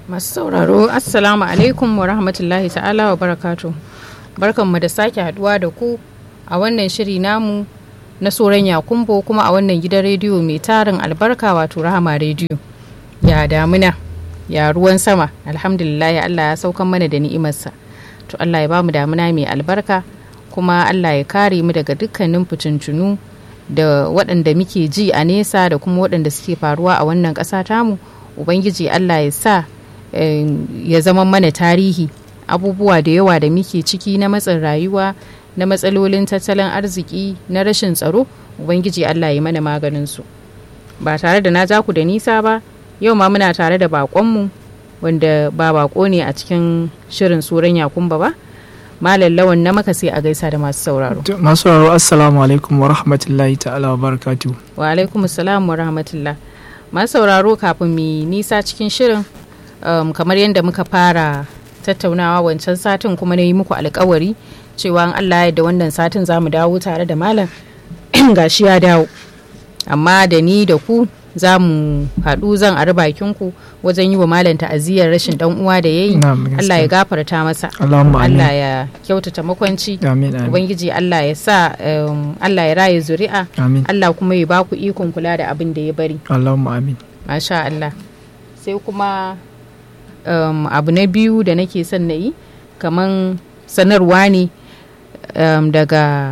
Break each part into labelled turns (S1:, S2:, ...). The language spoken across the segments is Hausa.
S1: masu sauraro assalamu alaikum wa rahmatullahi ta'ala wa barakatu barkanmu da sake haduwa da ku a wannan shiri namu na soran yakumbo kuma a wannan gidan rediyo mai tarin albarka wato rahama rediyo ya damuna ya ruwan sama alhamdulillah allah ya saukan mana da ni'imarsa to allah ya bamu damuna mai albarka kuma allah ya kare mu daga dukkanin fitintunu da waɗanda muke ji a nesa da kuma waɗanda suke faruwa a wannan ƙasa tamu ubangiji allah ya sa ya zama mana tarihi abubuwa da yawa da muke ciki na matsin rayuwa na matsalolin tattalin arziki na rashin tsaro ubangiji allah ya mana maganinsu ba tare da na ja ku da nisa ba yau ma muna tare da baƙonmu wanda ba baƙo ne a cikin shirin suran yakumba ba malam lawan na maka sai a gaisa da masu sauraro
S2: masu sauraro assalamu alaikum wa rahmatullahi ta'ala wa barakatu
S1: wa alaikum assalam wa rahmatullah masu sauraro kafin mu nisa cikin shirin um, kamar yadda muka fara tattaunawa wancan satin kuma na yi muku alkawari cewa an Allah da wannan satin za mu dawo tare da malam gashi ya dawo amma da ni da ku za mu haɗu zan ari bakin ku wajen yi wa malam ta'aziyar rashin dan uwa da yayi Allah ya gafarta masa Allah ya kyautata makwanci ubangiji Allah ya sa Allah ya raye zuri'a Allah kuma ya baku ikon kula da abin da ya bari
S2: Allahumma amin
S1: masha Allah sai kuma um, abu na biyu da nake son na yi kaman sanarwa ne um, daga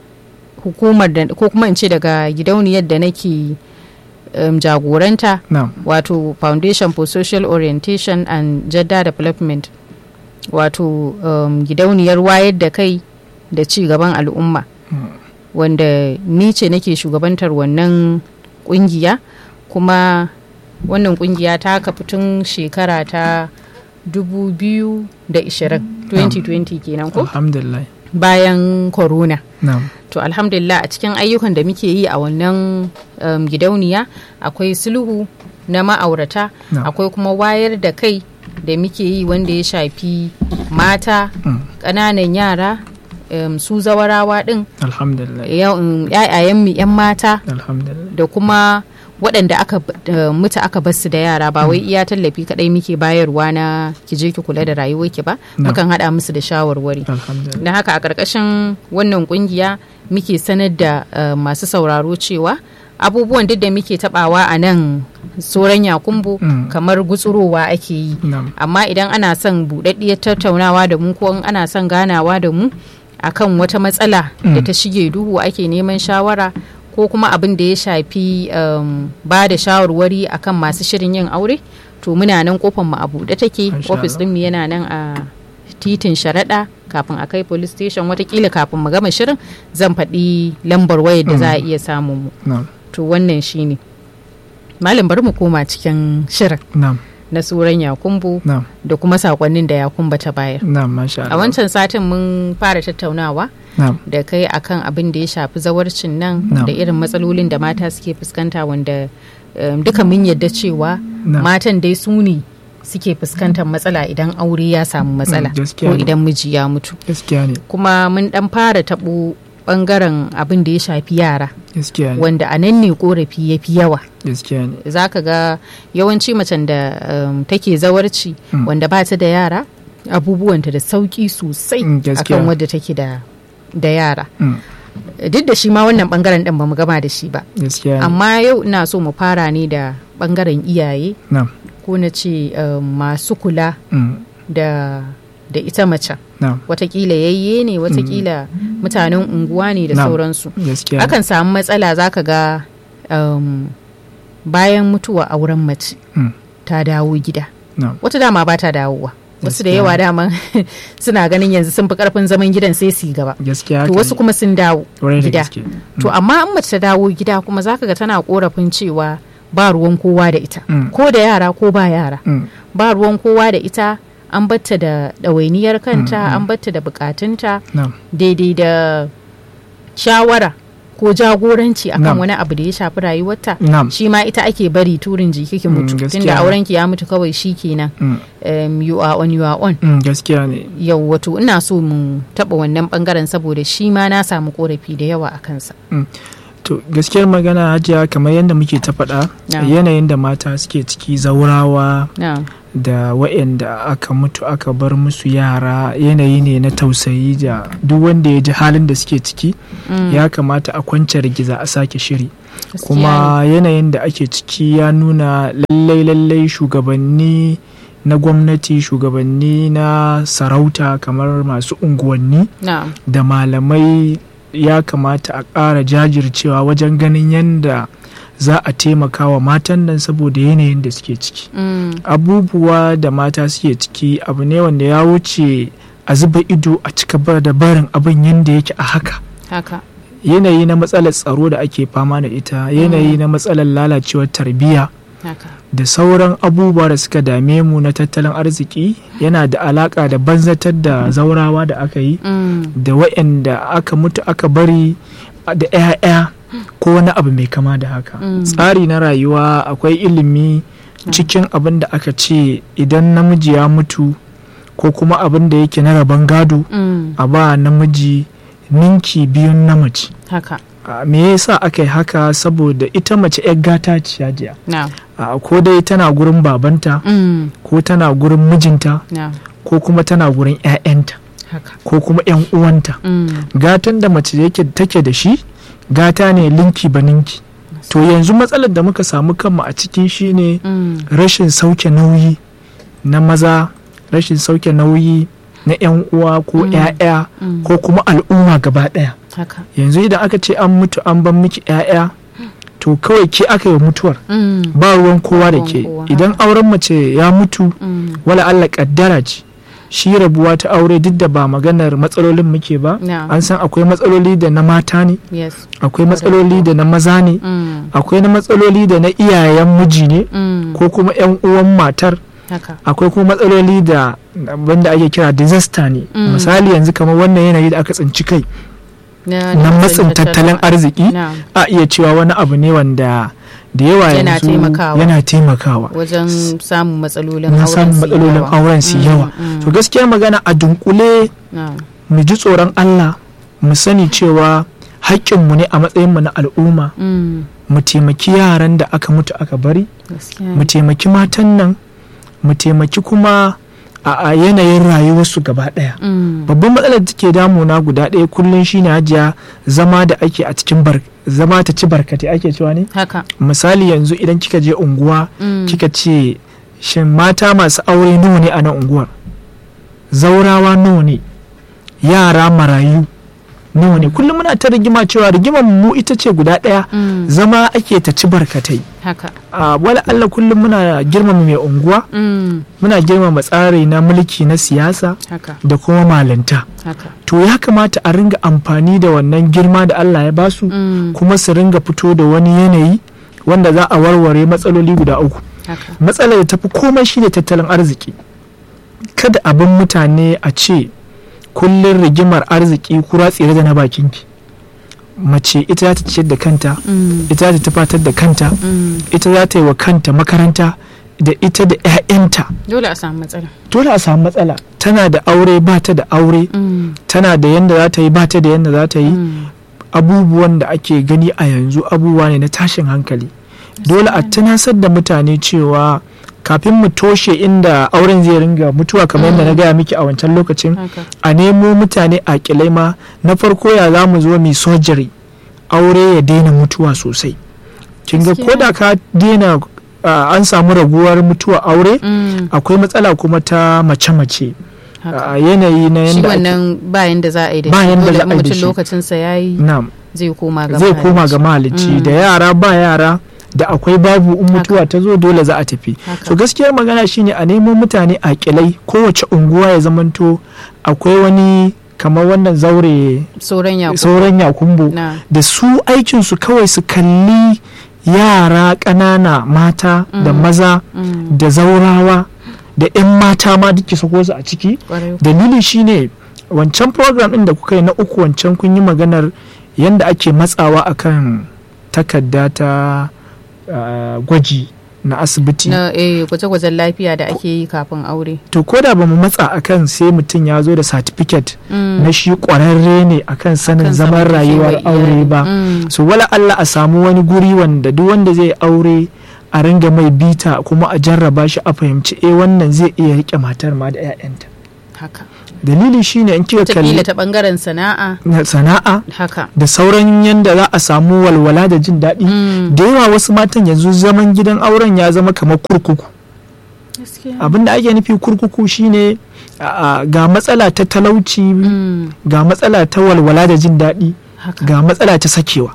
S1: hukumar da ko kuma in ce daga gidauniyar da nake um, jagoranta
S2: no.
S1: wato foundation for social orientation and gender development wato um, gidauniyar wayar da kai da ci gaban al'umma
S2: mm.
S1: wanda ni ce nake shugabantar wannan kungiya kuma wannan kungiya ta kafa tun shekara ta 2020 2020 kenan ko
S2: alhamdulillah
S1: bayan corona
S2: no.
S1: to alhamdulillah a cikin ayyukan da muke yi a wannan um, gidauniya akwai sulhu na ma'aurata
S2: no.
S1: akwai kuma wayar da kai da muke yi wanda ya shafi mata ƙananan mm. yara um, su zawarawa din
S2: alhamdulillah
S1: yayayen yan mata
S2: alhamdulillah
S1: da kuma waɗanda aka uh, mutu aka basu da yara ba wai iya tallafi kadai muke bayarwa na ki je ki kula da rayuwarki ba
S2: No.
S1: mukan haɗa musu da shawarwari
S2: alhamdulillah
S1: da haka a ƙarƙashin wannan ƙungiya muke sanar da uh, masu sauraro cewa abubuwan duk da muke taɓawa a nan soran yakumbu
S2: Mm.
S1: kamar gutsurowa ake yi
S2: Na'am.
S1: amma idan ana son buɗaɗɗiyar tattaunawa da mu ko in ana son ganawa da mu akan wata matsala da
S2: Mm.
S1: ta shige duhu ake neman shawara ko kuma abin da ya shafi um, ba da shawarwari akan masu shirin yin aure to muna nan kofar mu a buɗe take
S2: Masha
S1: ofis
S2: Allah.
S1: ɗin mu yana nan a titin sharaɗa kafin a kai police station watakila kafin mu gama shirin zan faɗi lambar wayar da za a iya samun mu
S2: na'am
S1: to wannan shine malam bari mu koma cikin shirin
S2: na'am
S1: na suran yakumbu
S2: na'am
S1: da kuma sakonnin da yakumba ta bayar
S2: na'am masha
S1: a
S2: Allah
S1: wancan satin mun fara tattaunawa
S2: na'am
S1: da kai akan abin da ya shafi zawarcin nan
S2: Na'am.
S1: da irin matsalolin da mata suke fuskanta wanda um, duka mun yadda cewa
S2: Na'am.
S1: matan dai su ne suke fuskantar matsala idan aure ya samu matsala
S2: Mm, gaskiya
S1: ko
S2: ne.
S1: idan miji ya mutu
S2: gaskiya ne
S1: kuma mun dan fara tabo bangaren abin da ya shafi yara
S2: gaskiya ne
S1: wanda a nan ne korafi ya fi yawa
S2: gaskiya ne
S1: za ka ga yawanci macen da um, take zawarci
S2: Mm.
S1: wanda ba ta da yara abubuwanta da sauki sosai
S2: Mm, gaskiya.
S1: akan wadda take da da yara
S2: Mm,
S1: duk da shi ma wannan bangaren din ba mu gama da shi ba
S2: gaskiya ne
S1: amma yau ina so mu fara ne da bangaren iyaye
S2: na'am
S1: ko na ce um, masu kula
S2: Mm,
S1: da da ita macen
S2: na'am
S1: watakila yayye ne watakila mutanen unguwa ne da
S2: Na'am.
S1: sauransu
S2: gaskiya ne
S1: akan samu matsala zaka ga um, bayan mutuwa auren mace
S2: Mm,
S1: ta dawo gida
S2: na'am
S1: wata dama ba ta dawowa wasu da
S2: Gaskiya.
S1: yawa dama suna ganin yanzu sun fi karfin zaman gidan sai su yi gaba
S2: gaskiya
S1: to
S2: haka
S1: wasu
S2: ne.
S1: kuma sun dawo
S2: Ƙwarai da
S1: gida
S2: gaske.
S1: to amma an mace ta dawo gida kuma zaka ga tana korafin cewa ba ruwan kowa da ita
S2: Mm.
S1: ko da yara ko ba yara
S2: Mm,
S1: ba ruwan kowa da ita an batta da ɗawainiyar kanta
S2: Mm, mm.
S1: an batta da bukatunta
S2: na'am
S1: daidai da shawara ko jagoranci akan
S2: Na'am.
S1: wani abu da ya shafi rayuwarta
S2: na'am
S1: shi ma ita ake bari turin jiki ki
S2: Mm,
S1: mutu
S2: gaskiya
S1: tunda
S2: ne.
S1: auren ki ya mutu kawai shi kenan
S2: Mm,
S1: um, you are on you are on
S2: mm, gaskiya ne
S1: yau wato ina so mu taba wannan bangaren saboda shi ma na samu korafi da yawa a kansa
S2: to gaskiyar magana hajiya kamar yadda muke ta faɗa
S1: Na'am.
S2: yanayin da mata suke ciki zaurawa
S1: na
S2: da waɗanda aka mutu aka bar musu yara yanayi ne na tausayi da duk wanda ya ji halin da suke ciki
S1: mm,
S2: ya kamata a kwance rigiza a sake shiri
S1: gaskiya
S2: kuma yanayin da ake ciki ya nuna lallai lallai shugabanni na gwamnati shugabanni na sarauta kamar masu unguwanni
S1: ne. na
S2: da malamai ya kamata a ƙara jajircewa wajen ganin yadda za a taimaka wa matan nan saboda yanayin da suke ciki
S1: mm,
S2: abubuwa da mata suke ciki abu ne wanda ya wuce a zuba ido a cika bar da barin abin yadda yake a haka
S1: haka
S2: yanayi na matsalar tsaro da ake fama da ita yanayi na matsalar lalacewar tarbiyya
S1: haka
S2: da sauran abubuwa da suka dame mu na tattalin arziki yana da alaka da banzatar da zaurawa da aka yi
S1: mm,
S2: da waɗanda aka mutu aka bari da 'ya'ya ko wani abu mai kama da haka
S1: Mm.
S2: tsari na rayuwa akwai ilimi cikin abin da aka ce idan namiji ya mutu ko kuma abin da yake na rabon gado
S1: mm,
S2: a ba namiji ninki biyun na mace
S1: haka
S2: a, me yasa aka yi haka saboda ita mace 'yar gata ce hajiya
S1: na
S2: a, ko dai tana gurin babanta
S1: mm,
S2: ko tana gurin mijinta
S1: na
S2: ko kuma tana gurin 'ya'yanta
S1: haka
S2: ko kuma 'yan uwanta
S1: mm,
S2: gatan da mace yake take da shi gata ne linki ba ninki to yanzu matsalar da muka samu kanmu a ciki shine
S1: mm,
S2: rashin sauke nauyi na maza rashin sauke nauyi na 'yan uwa ko
S1: Mm.
S2: 'ya'ya
S1: mm,
S2: ko kuma al'umma gaba ɗaya
S1: haka
S2: yanzu idan aka ce an mutu an ban miki 'ya'ya to kawai ke aka yi mutuwar
S1: mm,
S2: ba ruwan kowa da
S1: ruwan
S2: ke
S1: kowa,
S2: idan auren mace ya mutu
S1: mm,
S2: wala Allah kaddara ce shi rabuwa ta aure duk da ba maganar matsalolin muke ba
S1: na
S2: an san akwai matsaloli da na mata ne
S1: yes
S2: akwai matsaloli da na maza ne
S1: mm,
S2: akwai na matsaloli da na iyayen miji ne
S1: mm,
S2: ko kuma 'yan uwan matar
S1: haka
S2: akwai kuma matsaloli da wanda ake kira disaster ne
S1: Mm.
S2: misali yanzu kamar wannan yanayi da aka tsinci kai
S1: na
S2: na matsin tattalin arziki
S1: na
S2: a iya cewa wani abu ne wanda da yawa
S1: Yana
S2: yanzu
S1: taimakawa.
S2: yana taimakawa
S1: wajen samun matsalolin
S2: na
S1: auren
S2: samun
S1: su
S2: matsalolin
S1: yawa.
S2: auren su
S1: Mm,
S2: yawa
S1: mm,
S2: to gaskiya magana a dunkule
S1: na
S2: mu ji tsoron Allah mu sani cewa haƙƙinmu ne a matsayinmu na al'umma
S1: mm,
S2: mu taimaki yaran da aka mutu aka bari
S1: gaskiya
S2: mu taimaki matan nan mu taimaki kuma a a yanayin rayuwarsu gaba ɗaya
S1: mm,
S2: babban matsalar da take damuna guda ɗaya kullum shine hajiya zama da ake a cikin bar zama ta ci barkate ake cewa ne
S1: haka
S2: misali yanzu idan kika je unguwa
S1: mm,
S2: kika ce shin mata masu aure nawa ne a nan unguwar zaurawa nawa ne yara marayu nawa ne kullum muna ta rigima cewa rigimar mu ita ce guda ɗaya
S1: mm,
S2: zama ake ta ci barkatai
S1: haka
S2: a wala Allah kullum muna girmama mai unguwa
S1: mm,
S2: muna girmama tsari na mulki na siyasa
S1: haka
S2: da kuma malinta
S1: haka
S2: to ya kamata a ringa amfani da wannan girma da Allah ya basu
S1: mm,
S2: kuma su ringa fito da wani yanayi wanda za a warware matsaloli guda uku
S1: haka
S2: matsalar da tafi komai shine tattalin arziki kada abin mutane a ce kullum rigimar arziki kura tsere da na bakinki mace ita za ta ciyar da kanta
S1: mm,
S2: ita za ta tafatar da kanta
S1: mm,
S2: ita za ta yi wa kanta makaranta da ita da 'ya'yanta
S1: dole a samu matsala
S2: dole a samu matsala tana da aure ba ta da aure
S1: mm,
S2: tana da yanda za ta yi ba ta da yanda za ta yi
S1: mm,
S2: abubuwan da ake gani a yanzu abubuwa ne na tashin hankali dole a tunasar da mutane cewa kafin mu toshe inda auren zai ringa mutuwa kamar yadda na gaya miki a wancan lokacin
S1: haka
S2: a nemo mutane a kilai ma na farko ya za mu zo mai sojiri aure ya daina mutuwa sosai kin ga
S1: Gaskiya.
S2: ko da ka daina ah, an samu raguwar mutuwa aure
S1: mm,
S2: akwai matsala kuma ta mace-mace
S1: haka
S2: a yanayi na
S1: shi
S2: yanda ake-
S1: wannan bayan da za a yi da
S2: Ba
S1: shi
S2: yanda
S1: dole
S2: za
S1: in
S2: a yi da
S1: mutum
S2: shi.
S1: lokacinsa ya yi
S2: na'am
S1: zai koma ga
S2: zai koma ga mahalicci
S1: Mm.
S2: da yara ba yara da akwai babu in mutuwa ta zo dole za a tafi
S1: Haka.
S2: so gaskiyar magana shine a nemo mutane a kilai kowace unguwa ya zamanto akwai wani kamar wannan zaure
S1: sauran ya
S2: sauran yakumbo
S1: na
S2: da su aikinsu kawai su kalli yara ƙanana mata da
S1: Mm.
S2: maza
S1: mm,
S2: da zaurawa da 'yan mata ma duk sako su a ciki
S1: kwarai
S2: dalili shine wancan program ɗin da kuka yi na uku wancan kun yi maganar yadda ake matsawa akan takarda ta uh, gwaji na asibiti
S1: na eh gwaje-gwajen lafiya da ake yi kafin aure
S2: to ko da ba mu matsa akan sai mutum ya zo da certificate na shi kwararre ne akan sanin
S1: Kan
S2: zaman
S1: zamantakewar
S2: rayuwar aure
S1: iyali.
S2: ba
S1: Mm.
S2: so wala Allah a samu wani guri wanda duk wanda zai aure a ringa mai bita kuma a jarraba shi a fahimci eh wannan zai iya rike matar ma da 'ya'yanta
S1: haka
S2: dalili shine in kika
S1: wataƙila
S2: kalli
S1: ta ɓangaren sana'a
S2: na sana'a
S1: haka
S2: da sauran yanda za a samu walwala da jin daɗi
S1: Mm.
S2: da yawa wasu matan yanzu zaman gidan auren ya zama kamar kurkuku
S1: gaskiya
S2: abin da ake nufi kurkuku shine a- a, ga matsala ta talauci
S1: Mm.
S2: ga matsala ta walwala da jin daɗi
S1: haka
S2: ga matsala ta sakewa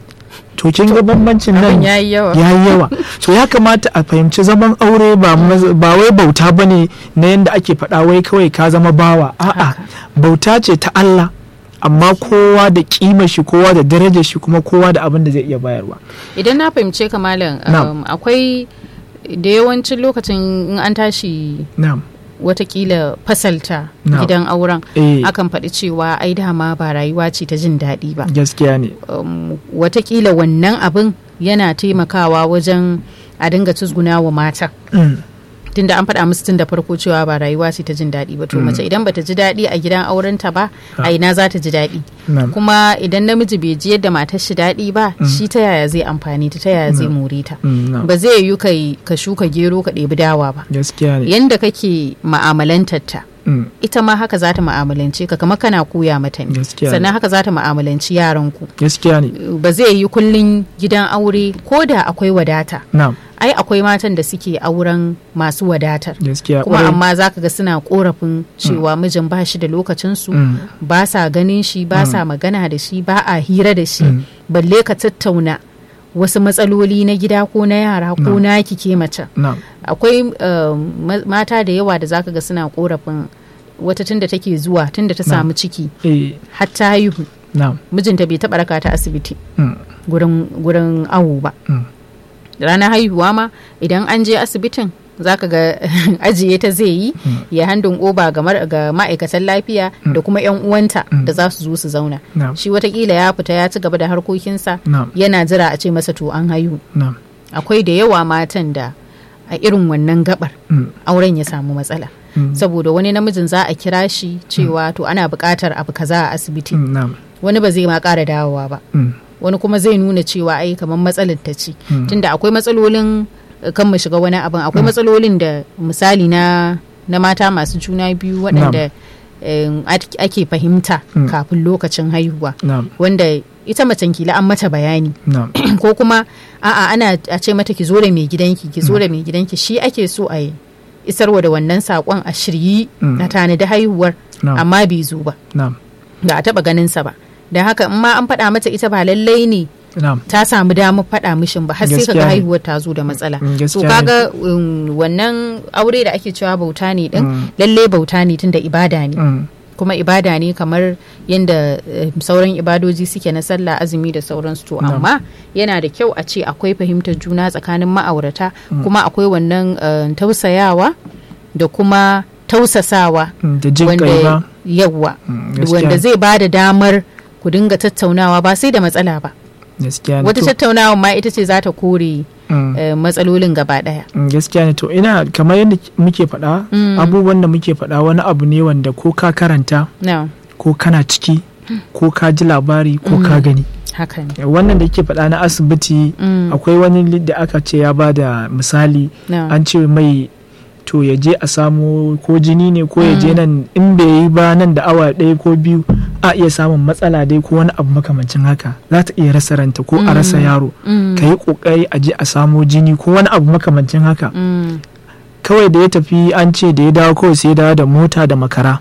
S2: to kin ga bambancin nan
S1: abin yayi yawa
S2: ya yi yawa so ya kamata a fahimci zaman aure ba maz- ba wai bauta ba ne na yadda ake faɗa wai kawai ka zama bawa a'a
S1: Haka.
S2: bauta ce ta Allah amma kowa da kima shi kowa da darajar shi kuma kowa da abin da zai iya bayarwa
S1: idan na fahimce ka malam
S2: Na'am.
S1: um, akwai da yawancin lokacin in an tashi
S2: na'am
S1: watakila fasalta
S2: Na'am.
S1: gidan auren
S2: eh
S1: akan faɗi cewa ai dama ba rayuwa ce ta jin daɗi ba
S2: gaskiya ne
S1: um, watakila wannan abin yana taimakawa wajen a dinga cizguna wa mata
S2: Mm,
S1: tunda an faɗa musu tun da farko cewa ba rayuwa ce ta jin daɗi ba to mace idan bata ji daɗi a gidan aurenta ba a ina za ta ji daɗi
S2: na'am
S1: kuma idan namiji bai ji yadda matar shi daɗi ba shi ta yaya zai amfani ta ta yaya zai more ta
S2: Mm, na'am.
S1: ba zai yi kai ka shuka gero ka ɗebi dawa ba
S2: gaskiya ne
S1: yanda kake ma'amalantar ta
S2: Mm,
S1: ita ma haka za ta ma'amalance ka kamar kana koya mata ne
S2: Gaskiya ne.
S1: sannan haka za ta ma'amalanci yaranku
S2: gaskiya ne
S1: ba zai yi kullun gidan aure ko da akwai wadata
S2: na'am
S1: ai akwai matan da suke auren masu wadatar
S2: gaskiya
S1: kuma
S2: kwarai.
S1: amma za ka ga suna korafin cewa mijin ba shi da lokacinsu
S2: Mm.
S1: ba sa ganin shi ba sa magana da shi ba a hira da shi
S2: Mm.
S1: balle ka tattauna wasu matsaloli na gida ko na yara ko na ke mace
S2: na'am
S1: akwai um, ma- mata da yawa da zaka ga suna korafin wata tunda take zuwa tunda ta samu ciki
S2: eh
S1: har ta haihu
S2: na'am
S1: mijinta bai taɓa raka ta asibiti
S2: Mm,
S1: gurin gurin awo ba
S2: mm,
S1: ranar haihuwa ma idan an je asibitin zaka ga ajiye ta zai yi ya handin oba ga mar- ga ma'aikatan lafiya da kuma 'yan uwanta da za su zo su zauna
S2: na'am
S1: shi watakila ya fita ya ci gaba da harkokinsa
S2: na'am
S1: yana jira a ce masa to an haihu
S2: na'am
S1: akwai da yawa matan da a irin wannan gabar
S2: Mm,
S1: auren ya samu matsala
S2: mm,
S1: saboda wani namijin za a kira shi cewa to ana buƙatar abu kaza a asibiti
S2: mm, na'am
S1: wani ba zai ma ƙara dawowa ba
S2: Mm,
S1: wani kuma zai nuna cewa ai kamar matsalar ta ce
S2: Mm.
S1: tunda akwai matsalolin eh, kan mu shiga wani abin akwai matsalolin da misali na na mata masu juna biyu waɗanda eh, at- ake fahimta
S2: Mm.
S1: kafin lokacin haihuwa
S2: na'am
S1: wanda ita macen kila an mata bayani
S2: na'am
S1: ko kuma a'a ana a ce mata ki zo da mai gidanki ki zo da mai gidanki shi ake so a yi isarwa da wannan saƙon a shiryi
S2: Mm.
S1: na tanadi haihuwar
S2: na'am
S1: amma bai zo ba
S2: na'am
S1: ba a taɓa ganinsa ba da haka in ma an faɗa mata ita ba lallai ne
S2: na'am
S1: ta samu damar faɗa mishin ba har sai
S2: Gaskiya
S1: kaga
S2: ne.
S1: haihuwar ta zo da matsala
S2: Mm,
S1: to
S2: gaskiya ne.
S1: kaga um, wannan aure da ake cewa bauta ne din
S2: Mm.
S1: lallai bauta ne tunda ibada ne
S2: Mm,
S1: kuma ibada ne kamar yadda eh, sauran ibadoji suke na sallah azumi da sauransu to
S2: Na'am.
S1: amma yana da kyau a ce akwai fahimtar juna tsakanin ma'aurata kuma akwai wannan eh, tausayawa da kuma tausasawa
S2: mm, da jin kai ba
S1: yawwa
S2: Mm, gaskiya
S1: wanda
S2: ne.
S1: zai ba da damar ku dinga tattaunawa ba sai da matsala ba
S2: gaskiya ne
S1: wata
S2: to-
S1: tattaunawa ma ita ce za ta kore
S2: mm,
S1: eh, matsalolin gaba daya
S2: mm, gaskiya ne to ina kamar yadda muke faɗa
S1: Mm.
S2: abubuwan da muke faɗa wani abu ne wanda ko ka karanta
S1: na
S2: ko kana ciki ko ka ji labari ko ka gani
S1: haka ne
S2: wannan da ke faɗa na asibiti
S1: Mm,
S2: akwai wani li- da aka ce ya ba da misali
S1: na.
S2: an ce mai to ya je a samu ko jini ne ko ya je nan in bai yi ba nan da awa ɗaya ko biyu a iya samun matsala dai ko wani abu makamancin haka za ta iya rasa ranta ko a rasa yaro
S1: Mm,
S2: ka yi ƙoƙari a je a samo jini ko wani abu makamancin haka
S1: mm,
S2: kawai da ya tafi an ce da ya dawo kawai sai ya dawo da mota da makara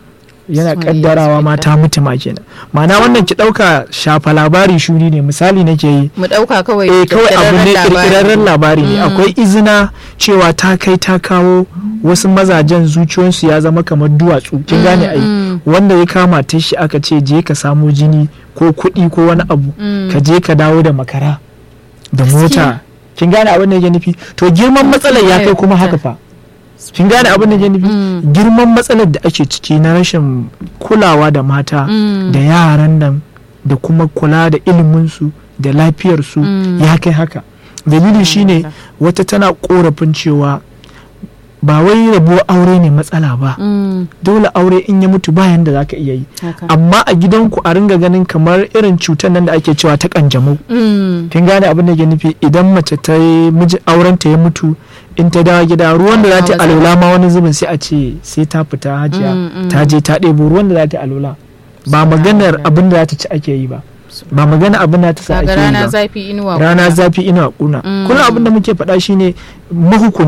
S2: yana
S1: Sorry,
S2: kaddarawa ma
S1: yes,
S2: ta mutu ma kenan ma'ana wannan ki ɗauka shafa labari shuri ne misali nake yi
S1: mu ɗauka kawai
S2: eh kawai abu ne
S1: ƙirƙirarren labari.
S2: kirkirarren labari ne
S1: Mm.
S2: akwai izina cewa ta kai ta kawo wasu mazajen zuciyoyinsu ya zama kamar duwatsu kin gane ai
S1: Mm,
S2: wanda ya kama ta shi aka ce je ka samo jini ko kuɗi ko wani abu
S1: mm,
S2: ka je ka dawo da makara da
S1: Gaskiya.
S2: mota kin gane abin da yake nufi to girman matsalar ya kai kuma haka fa kin gane abin da yake nufi
S1: Mm.
S2: girman matsalar da ake ciki na rashin kulawa da mata
S1: Mm.
S2: da yaran nan da kuma kula da iliminsu da lafiyarsu
S1: Mm.
S2: ya kai haka dalili shine wata tana korafin cewa ba wai rabuwar aure ne matsala ba
S1: Mm,
S2: dole aure in ya mutu bayan da zaka iya yi
S1: haka.
S2: amma a gidanku a ringa ganin kamar irin cutar nan da ake cewa ta kanjamau
S1: Mm,
S2: kin gane abin da ke nufi idan mace ta yi miji auren ta ya mutu in ta dawo gida ruwan da za ta yi
S1: Ba
S2: alola ma wani zubin sai a ce sai ta fita hajiya
S1: Mm, mm.
S2: ta je ta ɗebo ruwan da za ta yi alola ba maganar abin da za ta ci ake yi ba ba magana abin da ta sa
S1: kaga
S2: ake yi
S1: rana
S2: ba
S1: zafi inuwa
S2: rana
S1: kuna.
S2: zafi ina kuna
S1: Mm.
S2: kullum abin da muke faɗa shine mahukunta